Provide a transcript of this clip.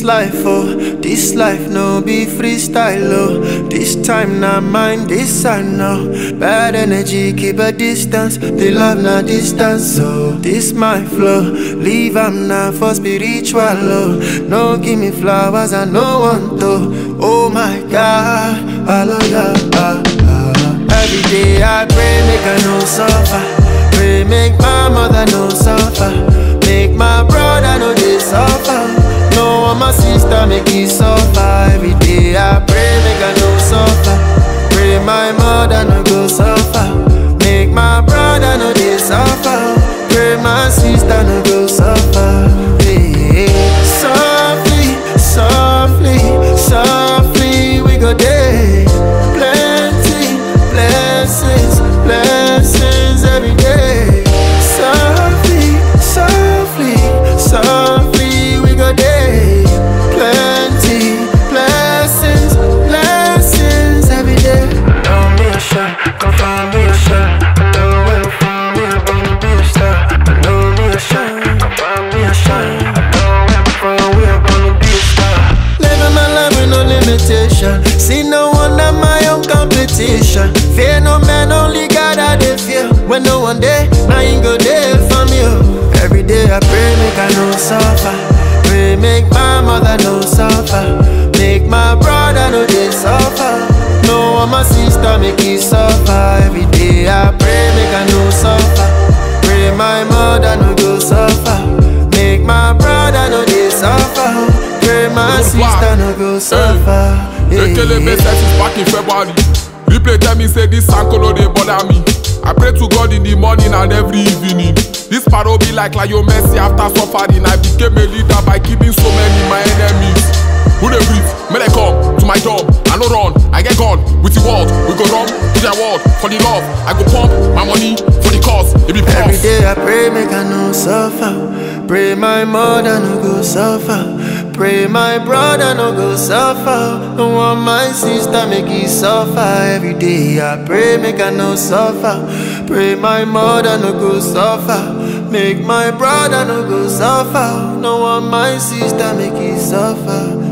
This life, oh, this life no be freestyle, oh. This time not mine, this I know. Bad energy, keep a distance. The love not distance, so this my flow. Leave am now for spiritual, oh. No give me flowers, I no want to. Oh my God, hallelujah. ah, ah. Every day I pray, make I no suffer. Pray, make my mother no suffer. Make my brother no they suffer. No one my sister make it suffer. Every day I pray, make I no suffer. Pray my mother no go suffer. Make my brother no they suffer. Pray my sister no go suffer. Hey, softly, softly, softly we go there. Plenty blessings, blessings every day. Softly, softly, softly we go there. Plenty blessings, blessings every day. Know me a shot, come find me a shot. I know where to find me, I'm gonna be a star. I know me a shot, come find me a shot. I know where to find we are gonna be a star. Living my life with no limitation. See no one at my own competition. Fear no man, only God I dey fear. When no one day, I ain't go there for me. oh. Every day I pray, make I no suffer. Pray, make my mother no suffer. Make my brother no they suffer. No one my sister make it suffer. Every day I pray, make I no suffer. Pray my mother no go suffer. Make my brother no they suffer. Pray my Good sister one. no go suffer. Yeah, Ekelebe yeah. set is back in February. Replay tell me say this Sankolo dey bother me. I pray to God in the morning and every evening. This paro be like Lionel Messi after suffering. I became a leader by killing so many my enemies. Who dey breathe? May they come to my job. I no run, I get gone with the world. We go run to their world for the love. I go pump my money for the cause. It be Every prof. day I pray, make I no suffer. Pray my mother no go suffer. Pray my brother no go suffer. No want my sister make it suffer. Every day I pray, make I no suffer. Pray my mother no go suffer. Make my brother no go suffer. No want my sister make it suffer.